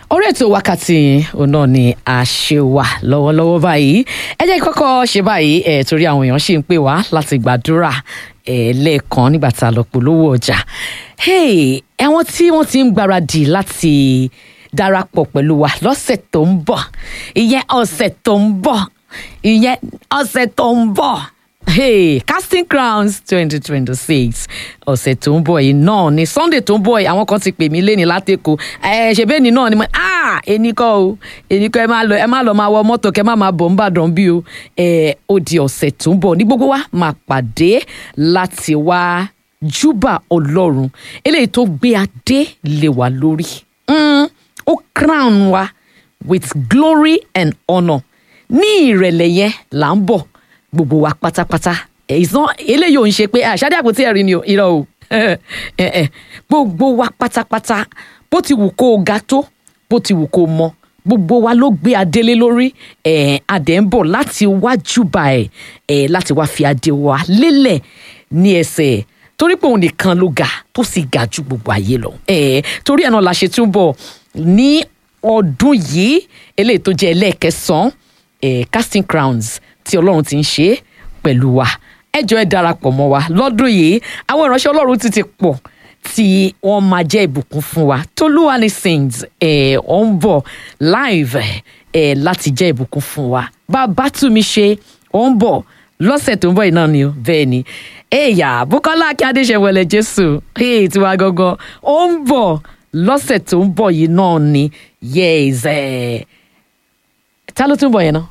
orí ètò wákàtí òun náà ni a ṣe wà lọ́wọ́lọ́wọ́ báyìí ẹ jẹ́ kí kọ́kọ́ ṣe báyìí ẹ̀ torí àwọn èèyàn ṣì ń pè wá láti gbàdúrà ẹ̀ lẹ́ẹ̀kan nígbà tá a lọ polówó ọjà àwọn tí wọ́n ti ń gbáradì láti darapọ̀ pẹ̀lú wa lọ́sẹ̀ tó ń bọ̀ ìyẹn ọ̀sẹ̀ tó ń bọ̀ ìyẹn ọ̀sẹ̀ tó ń bọ̀ hey casting crowns twenty twenty six ọ̀sẹ̀ tó ń bọ̀ yìí náà ni sunday tó ń bọ̀ yìí àwọn kan ti pè mí lẹ́ni látẹ̀kọ́ ẹ ṣe bẹ́ẹ̀ ni náà ni mo ah ẹni kọ́ o ẹni kọ́ ẹ má lọ ẹ má lọ máa wọ mọ́tò kẹ́ má máa bọ̀ ń bàdàn bí o ẹ ó di ọ̀sẹ̀ tó ń bọ̀ ní gbogbo wa máa pàdé láti wá júbà ọlọ́run eléyìí tó gbé adé lé wa lórí mm, ó crown wa with glory and honour ní ìrẹ̀lẹ̀ yẹn là ń bọ̀ gbogbo wa pátápátá ìsàn eléyìí ò ń ṣe pé àṣàdé àpótí ẹ̀rí ni irọ́ o gbogbo wa pátápátá bó ti wù kó o ga tó bó ti wù kó o mọ gbogbo wa ló gbé adélé lórí adé ń bọ̀ láti wá júbà ẹ̀ láti wá fi adé wa lélẹ̀ ní ẹsẹ̀ torí pé òun nìkan ló ga tó sì ga ju gbogbo ayé lọ torí ẹ̀ náà la ṣe túbọ̀ ní ọdún yìí eléyìí tó jẹ́ ẹlẹ́ẹ̀kẹsàn-án casting crowns tí ọlọ́run ti ń ṣe pẹ̀lú wa ẹ jọ̀ọ́ ẹ darapọ̀ mọ́ wa lọ́dún yìí àwọn ìránṣẹ́ ọlọ́run ti ti pọ̀ tí wọ́n máa jẹ́ ìbùkún fún wa tolúwani sings ẹ̀ ọ̀ ń bọ̀ live ẹ̀ láti jẹ́ ìbùkún fún wa bàbá tú mi ṣe ọ̀ ń bọ̀ lọ́sẹ̀ tó ń bọ̀ yìí náà ni o bẹ́ẹ̀ ni ẹ̀yà Bùkọ́lá Akíndé ṣẹ̀wọ̀lẹ̀ Jésù èyí tiwa gangan ó ń bọ̀ lọ́sẹ̀ tó ń bọ̀ yìí náà ni yes ẹ̀ ta ló tún bọ̀ yẹn náà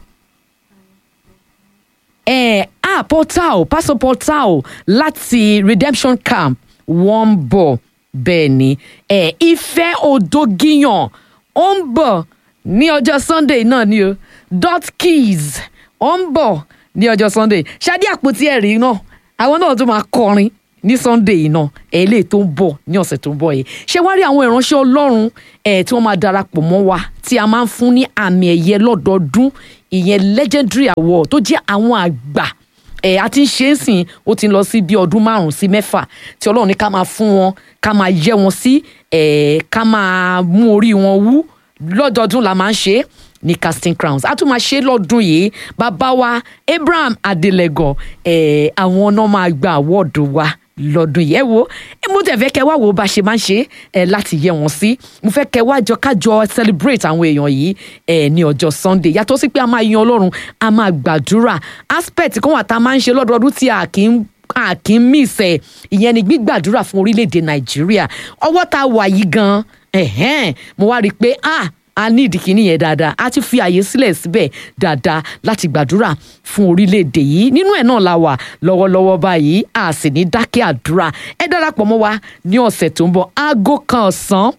eh, ah portal pastor portal láti redemption camp wọ́n ń bọ̀ bẹ́ẹ̀ ni eh, ìfẹ́ òdògìyàn ó ń bọ̀ ní ọjọ́ sunday náà ni o dot keys ó ń bọ̀ ní ọjọ́ sunday ṣáde àpótí ẹ̀rí náà àwọn náà tún máa kọrin ní sunday yìí náà ẹ̀ lè tó ń bọ̀ ní ọ̀sẹ̀ tó ń bọ̀ yìí ṣé wá rí àwọn ìránṣẹ́ ọlọ́run ẹ̀ tí wọ́n máa darapọ̀ mọ́ wa tí a máa ń fún ní àmì ẹ̀yẹ lọ́dọọdún ìyẹn legendary award tó jẹ́ àwọn àgbà ẹ̀ a ti ń ṣe é sìn ó ti lọ sí bí ọdún márùn-ún sí mẹ́fà tí ọlọ́run ní ká máa fún wọn ká máa yẹ wọn sí ẹ̀ ká máa mú orí wọn wú lọ́dọọdún la máa ń ṣe é ní casting crowns a tún máa ṣe lọ́dún yìí bàbá wa Abraham Adelego ẹ̀ àwọn náà máa gba àwọ́ọ̀dù wa lọ́dún yìí ẹ wo mo tẹ̀ fẹ́ kẹ́ wá wo bá ṣe máa ń ṣe ẹ láti yẹ wọn sí mo fẹ́ kẹ́ wá jọ kájọ celebrate àwọn èèyàn yìí ẹ ní ọjọ́ Sunday yàtọ̀ sí pé a máa yan Ọlọ́run a máa gbàdúrà aspect kan wà tá a máa ń ṣe lọ́dọọdún tí a kì í a kì í miss ẹ ìyẹn ni gbígbàdúrà fún orílẹ̀-èdè Nàìjíríà ọwọ́ tá a wà yìí gan-an mo wá rí i pé ah a ní ìdíkíní yẹn dáadáa a ti fi àyè sílẹ̀ síbẹ̀ dáadáa láti gbàdúrà fún orílẹ̀-èdè yìí nínú ẹ̀ náà la wà lọ́wọ́lọ́wọ́ báyìí a sì ní dákẹ́ àdúrà ẹ darapọ̀ mọ́ wa ní ọ̀sẹ̀ tó ń bọ̀ aago kan ọ̀sán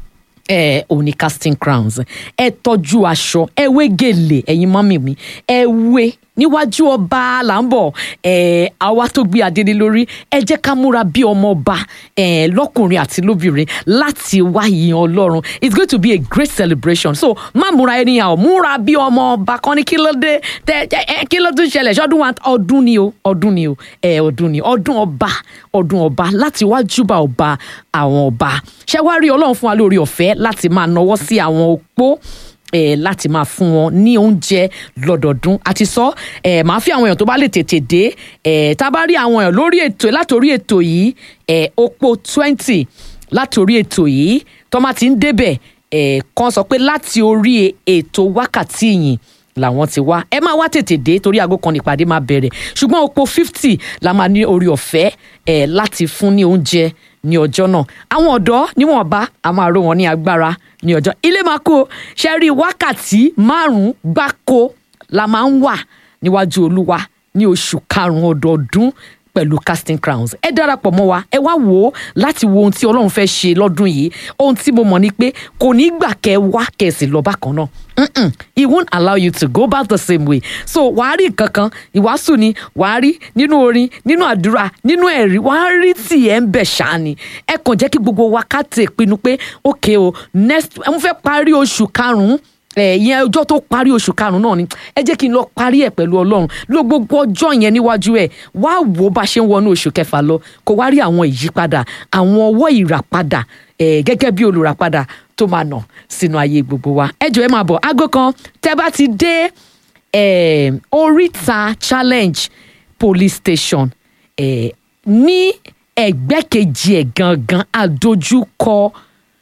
ẹ ò ní casting crowns ẹ tọ́jú aṣọ ẹ wé gèlè ẹ̀yin mọ́mì mi ẹ wé níwájú ọba là ń bọ̀ ẹ̀ àwa tó gbé adélé lórí ẹ jẹ́ ká múra bí ọmọ ọba ẹ̀ lọ́kùnrin àti lóbìnrin láti wá yìn ọlọ́run it's going to be a great celebration so má múra anyhow múra bí ọmọ ọba kan ní kí ló dé tẹ ẹ kí ló tún ṣẹlẹ̀ ṣọdún wa ọdún ni o ọdún ni o ẹ ọdún ni ọdún ọba ọdún ọba láti wá júbà ọba àwọn ọba ṣé wá rí ọlọ́run fún wa lórí ọ̀fẹ́ láti máa nawọ́ sí àwọn opó eh, láti máa fún wọn ní oúnjẹ lọ́dọọdún àti sọ eh, máa fi àwọn èèyàn tó bá lè tètè dé eh, tá a bá rí àwọn èèyàn lórí ètò látòrí ètò yìí eh, opó twenty látòrí ètò yìí tó máa ti ń débẹ̀ eh, kan sọ pé láti orí ètò wákàtí yìí làwọn ti wá ẹ máa wá tètè dé torí aago kan nípàdé máa bẹ̀rẹ̀ ṣùgbọ́n opó fifty la máa ní orí ọ̀fẹ́ eh, láti fún ní oúnjẹ ní ọjọ́ náà àwọn ọ̀dọ́ níwọ̀nba a máa ró wọn ní agbára ní ọjọ́ ilé máa kó ṣe rí wákàtí márùn-ún gbáko la máa ń wà níwájú olúwa ní oṣù karùn-ún ọdọọdún pẹ̀lú casting crowns ẹ darapọ̀ mọ́ wa ẹ wá wò ó láti wo ohun tí ọlọ́run fẹ́ ṣe lọ́dún yìí ohun tí mo mọ̀ ni pé kò ní gbà kẹ́ wá kẹ̀sì lọ bákan náà Mm-mm. he won't allow you to go back the same way so wàá rí nǹkan kan ìwàásù ni wàá rí nínú orin nínú àdúrà nínú ẹ̀rí wàá rí tì ẹ̀ ń bẹ̀ ṣáá ni ẹ kàn jẹ́ kí gbogbo wa ká tè pinnu pé ok o next mo fẹ́ parí oṣù karùn-ún ìyẹn ọjọ́ tó parí oṣù karùn-ún náà ni ẹ jẹ́ kí n lọ parí ẹ̀ pẹ̀lú ọlọ́run ló gbogbo ọjọ́ yẹn níwájú ẹ̀ wá wò ó bá ṣe ń wọnú oṣù kẹfà lọ kó wá rí àwọn ìyípadà àwọn ọwọ́ ìràpadà gẹ́gẹ́ bí olùràpadà tó máa nà sínú ayé gbogbo wa ẹ jọ̀ọ́ ẹ máa bọ̀ aago kan tẹ́ bá ti dé eh, oríta challenge police station eh, ní ẹgbẹ́ kejì ẹ̀ gangan àdójúkọ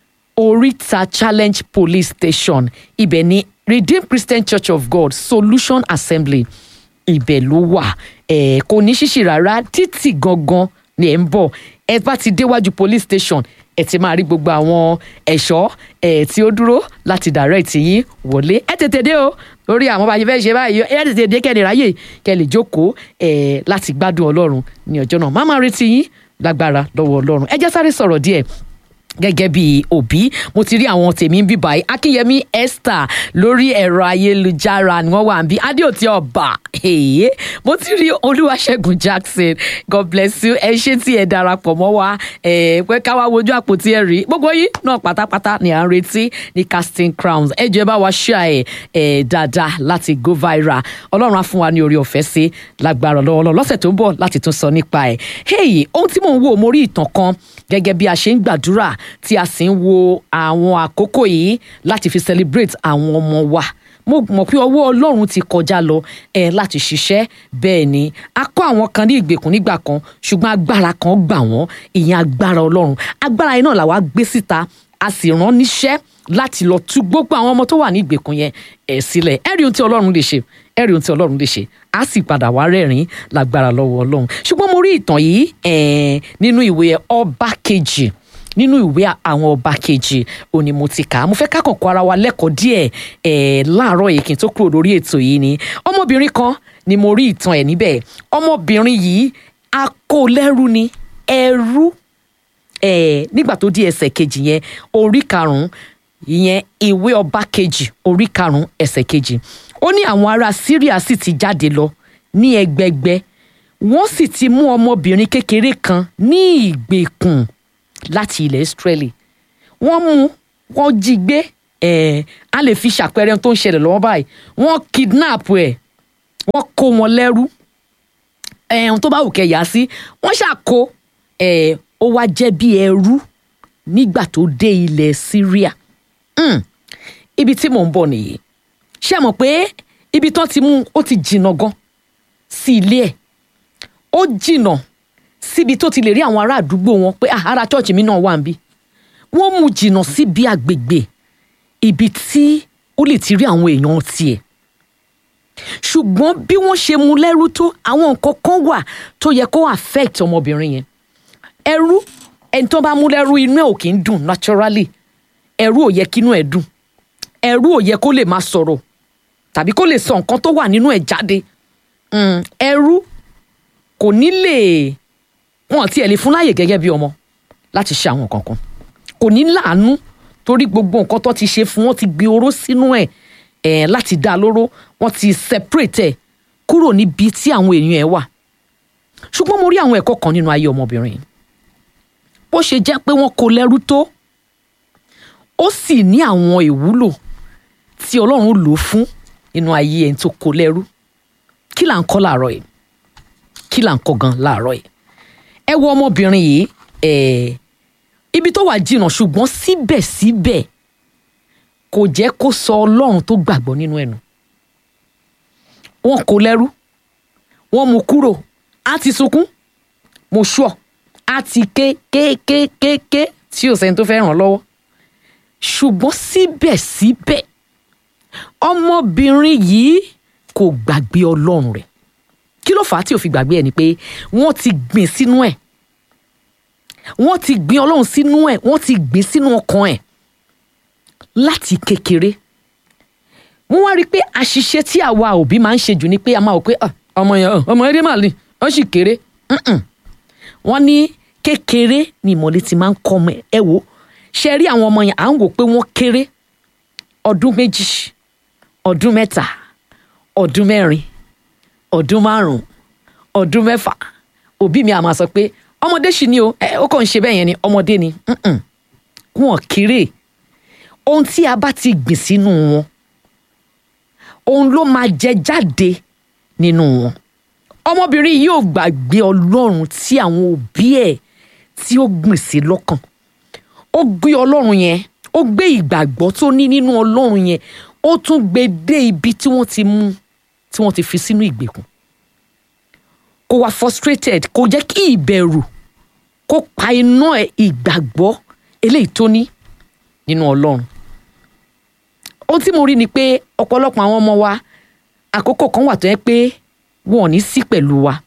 oríta challenge police station ibẹ̀ ni redeemed christian church of god solution assembly ibẹ̀ ló wà ẹ̀ kò ní ṣíṣì rárá títì gangan ni ẹ̀ ń bọ̀ ẹ bá ti déwájú police station ẹ ti máa rí gbogbo àwọn ẹ̀ṣọ́ ẹ̀ tí ó dúró láti direct yín wọlé ẹ tètè dé o lórí àwọn bá yẹ fẹ́ ṣe báyìí ẹ tètè dé kẹ́ni ráyè kẹ́ lè jókòó ẹ̀ láti gbádùn ọlọ́run ní ọjọ́ náà má máa retí yín lágbára lọ́wọ́ ọlọ́run ẹ jẹ́ sáré sọ̀rọ̀ díẹ̀ gẹ́gẹ́ bí òbí mo ti rí àwọn tèmi ń bí báyìí akínyẹmí esther lórí ẹ̀rọ ayélujára ni wọ́n wà ń bí adéòtí ọba èyí mo ti rí olúwaṣẹ́gun jackson god bless you ẹ ṣé tí ẹ darapọ̀ mọ́ wa ẹ pé ká wá wojú àpótí ẹ rí gbogbo yín náà pátápátá ni à ń retí ní casting crowns ẹ jẹ́ bá wa ṣíà ẹ ẹ dáadáa láti go viral ọlọ́run á fún wa ní orí ọ̀fẹ́ sí lágbára lọ́wọ́lọ́wọ́ lọ́sẹ̀ tó ń bọ̀ láti tún sọ nípa ẹ̀ hey ohun tí mò ń wò mo rí ìtàn kan gẹ́gẹ́ bí a ṣe ń gbàdúrà tí a sì ń wo àwọn àkókò yìí láti fi celebrate àwọn ọmọ wa mo mọ̀ pé ọwọ́ ọlọ́run ti kọjá lọ ẹ̀ láti ṣiṣẹ́ bẹ́ẹ̀ ni a kọ́ àwọn kan ní ìgbèkùn nígbà kan ṣùgbọ́n agbára kan gbà wọ́n ìyẹn agbára ọlọ́run agbára yẹn náà làwa gbé síta a sì rán níṣẹ́ láti lọ tú gbogbo àwọn ọmọ tó wà ní ìgbèkùn yẹn ẹ̀ sílẹ̀ ẹ rí ohun tí ọlọ́run lè ṣe ẹ rí ohun tí ọlọ́run lè ṣe á sì padà wá rẹ́rìn lágbára lọ́wọ́ ọlọ́run ṣùgbọ́n mo rí ìtàn yìí eh, nínú ìwé ọba kejì nínú ìwé àwọn ọba kejì òní mo ti kà á mo fẹ́ ká kọ̀ọ̀kan ara wa lẹ́kọ̀ọ́ díẹ̀ eh, láàárọ̀ yìí kí n tó kúrò lórí ètò yìí ni ọmọbìnrin kan ni mo rí ìtàn ẹ̀ níbẹ̀ ọmọbìnrin yìí akólẹ́rú ni ẹrú eh, nígbà tó di ẹsẹ̀ kejì yẹn orí karùn-ún ìyẹn ìwé ọba kejì orí karùn-ún ẹsẹ̀ kejì ó ní àwọn ará Síríà sì ti jáde lọ ní ẹgbẹgbẹ wọ́n sì ti mú ọmọbìnrin kékeré kan ní ìgbèkùn láti ilẹ̀ Ísírẹ́lì wọ́n mú wọ́n jí gbé ẹ̀ á lè fi ṣàpẹẹrẹ ohun tó ń ṣẹlẹ̀ lọ́wọ́ báyìí wọ́n kidnap ẹ̀ wọ́n kó wọn lẹ́rú ẹ̀ ohun tó bá wù kẹ́ yà sí wọ́n ṣàkó ẹ̀ ó wá jẹ́ bí ẹrú nígbà tó dé ilẹ̀ Síríà mm. ibi tí mò ń bọ̀ nìyí ṣé ẹ mọ̀ pé ibi tán ti mú ó ti jìnnà gan sí ilé ẹ̀ ó jìnnà síbi tó ti lè rí àwọn ará àdúgbò wọn pé ah, ará chọ́ọ̀chì mi náà wà níbí wọ́n mú jìnnà síbi àgbègbè ibi tí ó lè ti rí àwọn èèyàn tiẹ̀ ṣùgbọ́n bí wọ́n ṣe mú lẹ́rú tó àwọn nǹkan kan wà tó yẹ kó affect ọmọbìnrin yẹn ẹrú ẹni tó bá mú lẹ́rú inú ẹ̀ ò kì í dùn naturally ẹrú ò yẹ kínú ẹ̀ dùn ẹrú ò yẹ kó lè máa sọ̀rọ̀ tàbí kó lè sọ nǹkan tó wà nínú ẹ̀ jáde ẹrú kò ní lè wọn tiẹ̀ lè fún láàyè gẹ́gẹ́ bí ọmọ láti ṣe àwọn nǹkan kan kò ní láàánú torí gbogbo nǹkan tó ti ṣe fún wọn ti gbé oró sínú ẹ̀ ẹ̀ láti dá a lóró wọn ti separate ẹ̀ kúrò níbi tí àwọn èèyàn ẹ̀ wà ṣùgbọ́n mo rí àwọn ẹ̀kọ́ kan nínú ayé ọmọbìnrin yìí bó ṣe jẹ́ pé wọ́n kó lẹ́rú tó ó sì ní àwọn ìwúlò tí ọlọ́run lò fún nínú ayé ẹni tó kó lẹ́rú kí là ń kọ́ láàárọ̀ yìí kí là ń kọ́ gan láàárọ̀ yìí ẹ wo ọmọbìnrin yìí ẹ ibi tó wà jìnnà ṣùgbọ́n síbẹ̀síbẹ̀ kò jẹ́ kó sọ ọlọ́run tó gbàgbọ́ nínú ẹnu wọ́n kó lẹ́rú wọ́n mú kúrò á ti sunkún mo ṣọ́ á ti ké ké ké ké ké tí ò sẹ́ni tó fẹ́ ràn lọ́wọ́ ṣùgbọ́n síbẹ̀síbẹ̀ ọmọbìnrin yìí kò gbàgbé ọlọ́run rẹ̀ kí ló fà á tí ò fi gbàgbé ẹ̀ ni pé wọ́n ti gbìn sínú ẹ̀ wọ́n ti gbìn ọlọ́run sínú ẹ̀ wọ́n ti gbìn sínú ọkàn ẹ̀ láti kékeré wọ́n wá rí i pé àṣìṣe tí àwa òbí máa ń ṣe jù ni pé a máa wò pé ọmọ yẹn ọmọ eré màá ní wọ́n sì kéré wọ́n ní kékeré ni ìmọ̀lẹ́ ti máa ń kọ́ ọmọ ẹ̀ wò ṣe rí àwọn ọmọ yẹn à ń wò pé wọ́n kéré ọdún méjì ọdún mẹ́ta ọdún mẹ́rin ọdún márùn-ún ọdún mẹ́fà òbí mi à máa sọ pé ọmọdé sì ni o ẹ ó kàn ń ṣe bẹ́ẹ̀ yẹn ni ọmọdé ni wọn kéré ohun tí a bá ti gbìn sínú wọn òun ló máa jẹ jáde nínú wọn ọmọbìnrin yìí ò gbàgbé ọlọ́run tí àwọn òbí ẹ̀ tí ó gbìn sí lọ́kàn ó gbé ọlọ́run yẹn ó gbé ìgbàgbọ́ tó ní nínú ọlọ́run yẹn ó tún gbé dé ibi tí wọ́n ti mú tí wọ́n ti fi sínú ìgbèkùn kò wá frustrated kò jẹ́ kí ìbẹ̀rù kó pa iná ẹ̀ ìgbàgbọ́ eléyìí tó ní nínú ọlọ́run ohun tí mo rí ni pé ọ̀pọ̀lọpọ̀ àwọn ọmọ wa àkókò kan wà tó yẹ pé wọn ò ní sí pẹ̀lú wa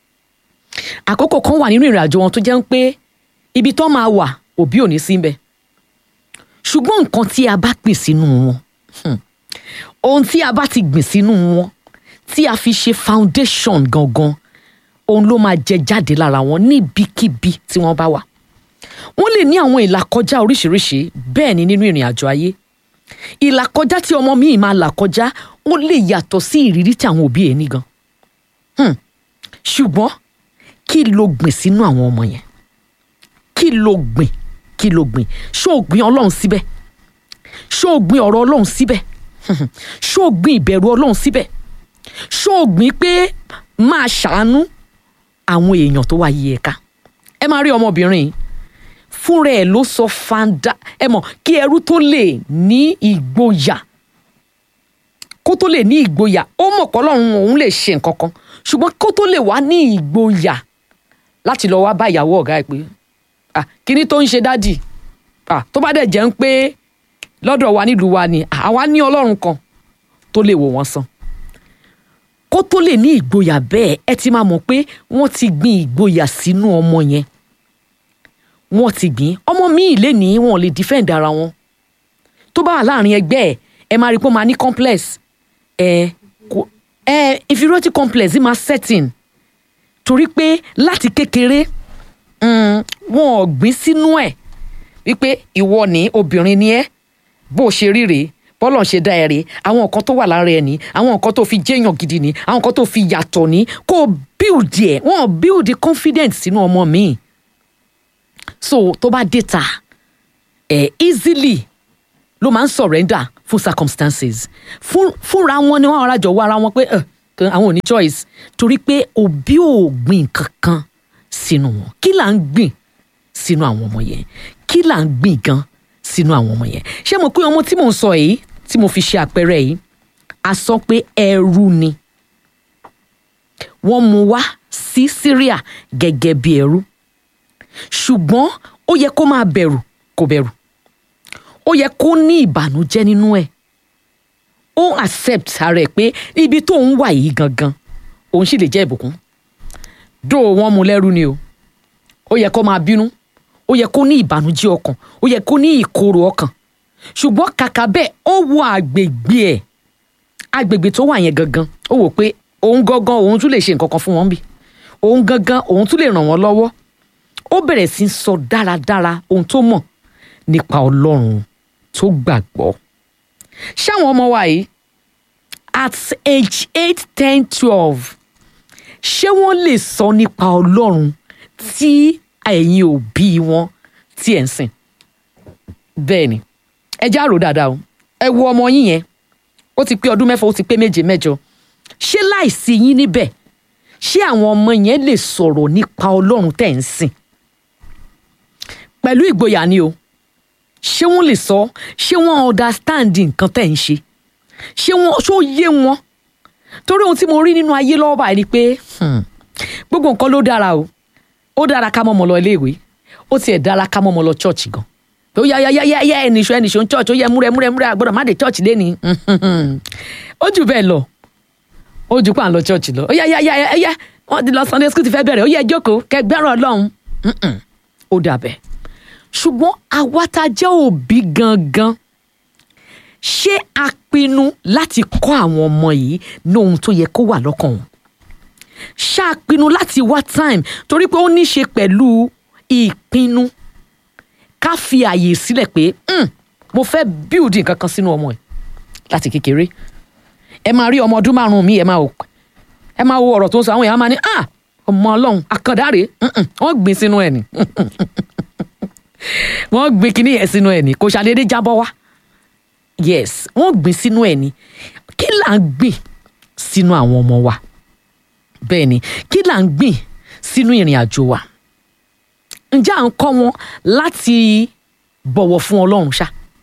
àkókò kan wà nínú ìrìn àjò wọn tó jẹ́ pé ibi tó máa wà òbí ò ní sí bẹ́ẹ̀ ṣùgbọ́n nǹkan tí a bá gbìn sínú wọn hmm, ohun tí a bá ti gbìn sínú wọn tí a fi ṣe foundation gangan òun ló máa jẹ jáde lára wọn níbikíbi tí wọ́n bá wà wọ́n lè ní àwọn ìlàkọjá oríṣiríṣi bẹ́ẹ̀ ni nínú ìrìn àjò ayé ìlàkọjá tí ọmọ mi máa là kọjá ó lè yàtọ̀ sí ìrírí tí àwọn òbí ẹ̀ ní gan Hmm. ṣùgbọ́n kí ló gbìn sínú àwọn ọmọ yẹn kí ló gbìn kí ló gbìn ṣó o gbìn ọlọ́run síbẹ̀ ṣó o gbìn ọ̀rọ̀ ọlọ́run síbẹ̀ ṣó o gbìn ìbẹ̀rù ọlọ́run síbẹ̀ ṣó o gbìn pé máa ṣàánú àwọn èèyàn tó wá yí ẹ ká ẹ máa rí ọmọbìnrin yìí fúnra ẹ̀ ló sọ fanda ẹ mọ̀ kí ẹrú tó lè ní ìgboyà kó tó lè ní ìgboyà ó mọ̀ pé Ọlọ́run òun lè ṣe nǹkan kan ṣùgbọ́n kó tó lè wá ní ìgboyà láti lọ wá bá ìyàwó ọ̀gá ẹ̀ pé ah kíní tó ń ṣe dádì ah tó bá dẹ̀ jẹ́ ń pé lọ́dọ̀ wa nílùú wa ni ah, àwa ní Ọlọ́run kan tó lè wò wọ́n sàn kó tó lè ní ìgboyà bẹ́ẹ̀ ẹ ti máa mọ̀ pé wọ́n ti gbin ìgboyà sínú ọmọ yẹn wọ́n ti gbìn ọmọ míì lè ní wọn ò lè defend ara wọn tó bá wà láàrin ẹgbẹ́ ẹ̀ ẹ máa rí i pé ó máa ní complex ẹ kò ẹ inferiority complex yìí máa setting torí pé láti kékeré mm, wọn ò gbìn sínú ẹ̀ wípé ìwọ ní obìnrin ni ẹ́ bó o ṣe rí rèé bọ́lọ̀ ṣe dá ẹ rèé àwọn nǹkan tó wà lára ẹ ní àwọn nǹkan tó fi jẹ́yàn gidi ní àwọn nǹkan tó fi yàtọ̀ ní kó o build ẹ̀ wọ́n ò build confidence sínú ọmọ míì so tó bá dé ta ẹ easily ló máa ń surrender fún circumstances fún fúnra wọn ni wọn ara jọ wọ ara wọn pé ẹ àwọn ò ní choice torí pé òbí ò gbìn kankan sínú wọn kí là ń gbìn sínú àwọn ọmọ yẹn kí là ń gbìn gan sínú àwọn ọmọ yẹn ṣé mo pé ọmọ tí mò ń sọ yìí tí mo fi ṣe àpẹẹrẹ yìí a sọ pé ẹrú ni wọ́n mú wá sí Syria gẹ́gẹ́ bí ẹrú ṣùgbọ́n ó yẹ kó máa bẹ̀rù kò bẹ̀rù ó yẹ kó ní ìbànújẹ́ nínú ẹ̀ ó accept ara ẹ̀ pé ibi tó ń wà yìí gangan òun sì lè jẹ́ ìbùkún dó wọn mú lẹ́rú ni o ó yẹ kó máa bínú ó yẹ kó ní ìbànújẹ́ ọkàn ó yẹ kó ní ìkorò ọkàn ṣùgbọ́n kàkà bẹ́ẹ̀ ó wo àgbègbè ẹ̀ àgbègbè tó wà yẹn gangan ó wò pé òun gangan òun tún lè ṣe nǹkan kan fún wọn bí òun gangan òun tún lè ràn wọ́n lọ́wọ́ ó bẹ̀rẹ̀ sí í sọ dáradára ohun tó mọ̀ nípa ọlọ́run tó gbàgbọ́. ṣáwọn ọmọ wa yìí at age eight ten twelve ṣé wọ́n lè sọ nípa ọlọ́run tí ẹ̀yin òbí wọn tí ẹ̀ ń sìn. bẹ́ẹ̀ ni ẹ já rò dáadáa o ẹ wo ọmọ yín yẹn ó ti pé ọdún mẹ́fà ó ti pé méje mẹ́jọ ṣé láìsí yín níbẹ̀ ṣé àwọn ọmọ yẹn lè sọ̀rọ̀ nípa ọlọ́run tẹ̀ ń sìn pẹ̀lú ìgboyà ni o ṣé wọ́n lè sọ ṣé wọ́n understand nǹkan tẹ̀ ń ṣe ṣé wọ́n ṣó yé wọn torí ohun tí mo rí nínú ayé lọ́wọ́ báyìí ni pé gbogbo nǹkan ló dára o ó dára ká mọ́mọ́ lọ iléèwé ó tiẹ̀ dára ká mọ́mọ́ lọ chọ́ọ̀chì gan ó yá yá yá yá ẹnìṣó ẹnìṣó ń chọ́ọ̀chì ó yẹ múrẹ́ múrẹ́ múrẹ́ àgbọ̀dọ̀ má dé chọ́ọ̀chì lé ní ó jù bẹ́ẹ̀ lọ ó jù pà ń lọ chọ́ọ̀chì lọ ó yá yá yá yá wọ́n ti lọ Sunday school ti fẹ́ bẹ̀rẹ̀ ó yẹ jókòó kẹgbẹ́rún ọlọ́run ó dàbẹ̀ ṣùgbọ́n àwa tá a jẹ́ òbí gangan ṣé a pinnu láti kọ́ àwọn ọmọ yìí ní ohun tó yẹ kó wà lọ́kàn wọn ṣá a pinnu láti wá time torí pé ó ní í ṣe pẹ̀lú ìpinnu ká fi àyè sílẹ̀ pé mo fẹ́ build nǹkan kan sínú ọmọ ẹ̀ láti kékeré ẹ máa rí ọmọ ọdún márùn-ún mi ẹ máa wò ẹ máa wo ọ̀rọ̀ tó ń sọ àwọn èèyàn máa ní ah ọmọ ọlọ́run àkàndáre wọ́n gbìn sínú ẹ̀ ni wọ́n gbìn kínní yẹn sínú ẹ̀ ni kò ṣàdédé jábọ́ wá yes wọ́n gbìn sínú ẹ̀ ni kí là ń gbìn sínú àwọn ọmọ wa bẹ́ẹ̀ ni kí là ń gbìn sínú ìrìn àjò wa ǹjẹ́ à ń kọ́ wọn láti bọ̀wọ̀ fún ọlọ́run ṣá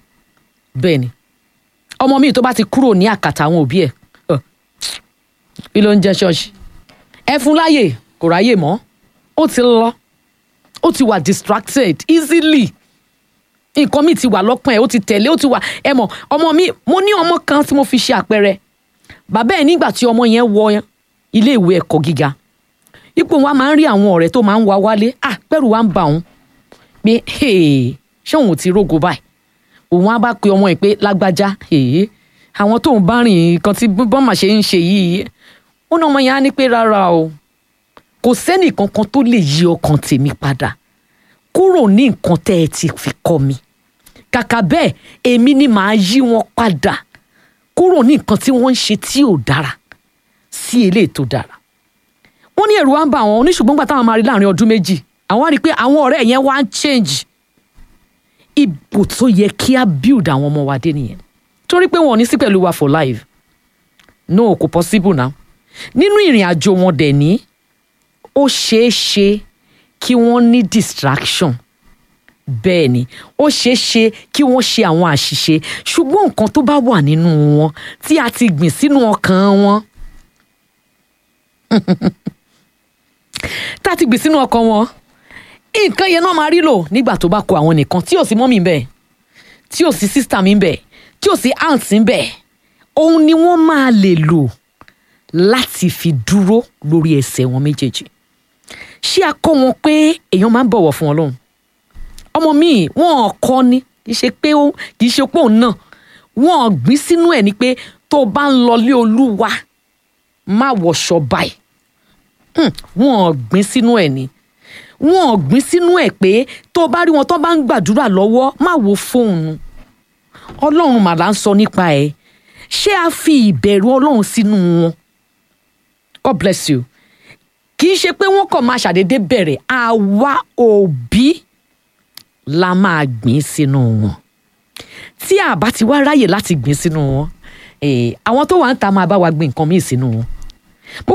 bẹ́ẹ̀ ni ọmọ mi tó bá ti kúrò ní àkàtà àwọn òbí ẹ̀ ọ̀, kí ló ń jẹ́ ṣọ́ọ̀ṣì ẹ fún láyè kò ráyè mọ́ ó ti lọ ó ti wà distracted easily nǹkan mi ti wà lọ́kàn ẹ̀ ó ti tẹ̀lé ó ti wà ẹ mọ̀ ọmọ mi mo ní ọmọ kan tí mo fi ṣe àpẹẹrẹ bàbá ẹ̀ nígbà tí ọmọ yẹn wọ ilé ìwé ẹ̀kọ́ gíga ipò wa máa ń rí àwọn ọ̀rẹ́ tó máa ń wá wálé ah pẹ̀rù wa ń bà òun pé hey, ṣé òun ti rógo báyìí òun á bá pe ọmọ ẹ̀ pé lágbájá hey, àwọn tóun bá rìn nǹkan tí bọ́mà ṣe ń ṣe yìí ó ní ọmọ yẹn á ní pé rárá o kò sẹ́nì kankan tó lè yí ọkàn tèmi padà kúrò ní nǹkan tẹ́ ẹ ti fi kọ́ mi kàkà bẹ́ẹ̀ èmi ni màá yí wọn padà kúrò ní nǹkan tí wọ́n ń ṣe tí ò dára sí eléyìí tó dára wọ́n ní ẹ̀rù wa ń bà wọ́n oníṣùgbọ́n gbà táwọn máa rí láàrin ọdún méjì àwọn á rí i pé àwọn ọ̀rẹ́ yẹn wá ń change ipò tó yẹ kí á build àwọn ọmọ wa dé nìyẹn torí pé wọn ò ní sí pẹ̀lú wa for life no kò possible now nínú ìrìn àjò wọn dẹ̀ ní ó ṣeé ṣe kí wọ́n ní distraction bẹ́ẹ̀ ni ó ṣeé ṣe kí wọ́n ṣe àwọn àṣìṣe ṣùgbọ́n nǹkan tó bá wà nínú wọn tí a ti gbìn sínú ọkàn wọn tá a ti gbìn sínú ọkàn wọn nǹkan yẹn náà máa rí lò nígbà tó bá kó àwọn nìkan tí ò sí mọ́mì ń bẹ̀ tí ò sí sísítà mi ń bẹ̀ tí ò sí aunt ń bẹ̀ òun ni wọ́n máa lè lò láti fi dúró lórí ẹsẹ̀ wọn méjèèjì ṣé a kọ́ wọn pé èèyàn máa ń bọ̀wọ̀ fún Ọlọ́run ọmọ mi wọn kọ́ ni kì í ṣe pé ó kì í ṣe pé òun náà wọn gbìn sínú ẹ̀ ni pé tó o bá ń lọ lé Olúwa má wọṣọ báyìí Hmm, wọn gbìn sínú ẹ̀ ni wọn gbìn sínú ẹ̀ pé tó o bá rí wọn tó bá ń gbàdúrà lọ́wọ́ má wo fóònù Ọlọ́run mà là ń sọ nípa ẹ̀ ṣé a fi ìbẹ̀rù Ọlọ́run sínú wọn God bless you kì í ṣe pé wọ́n kàn máa ṣàdédé bẹ̀rẹ̀ àwa òbí la máa gbìn sínú wọn tí a bá ti wá ráyè láti gbìn sínú wọn eh, àwọn tó wà ń ta máa bá wa gbìn nǹkan míì sínú wọn